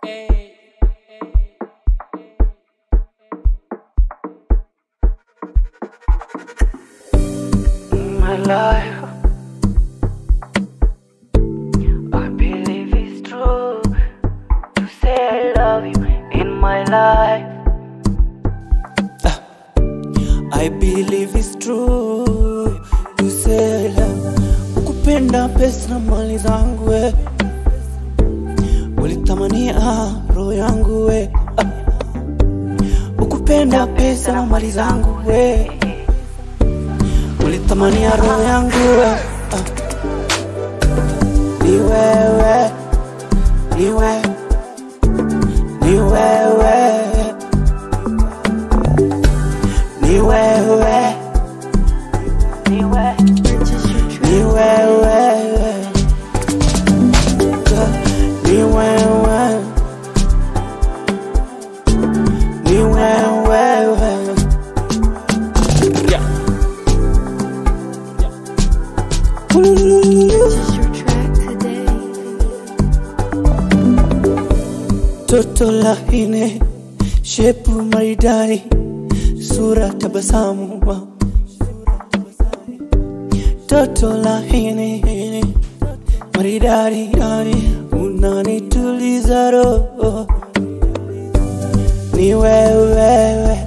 my life. I believe it's true to say I love you in my life. I believe it's true to say love kupenda pesa na mali zangu we ulitamania roho yangu we ah. ukupenda pesa na mali zangu we ulitamania roho yangu we ah. ni wewe ni wewe ni wewe ni wewe Ni wewe, ni wewe ni wewe ni wewe yeah. Purchase your track today. toto lahine shepu maridari sura tabasamu toto lahine maridari yani unanituliza roho ni wewewe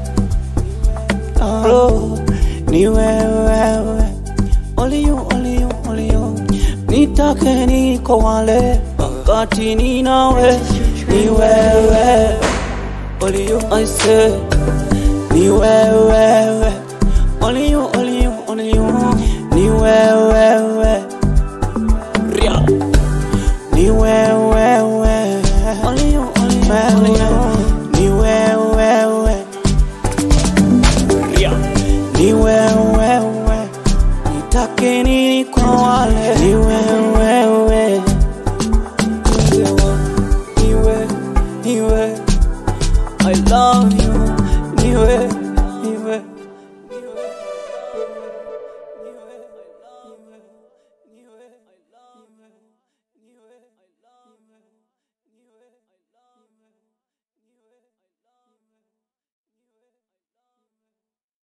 roho ni wewewe only you, only you, only you. nitake niko wale wakati ni nawe ni wewe only you I say ni wewewe only you, only you, only you. ni wewewe Ria. ni wewewe only you, only you, only you. ni wewewe Ria. ni wewewe nitake nini kwa wale ni wewewe niwe niwe I love you niwe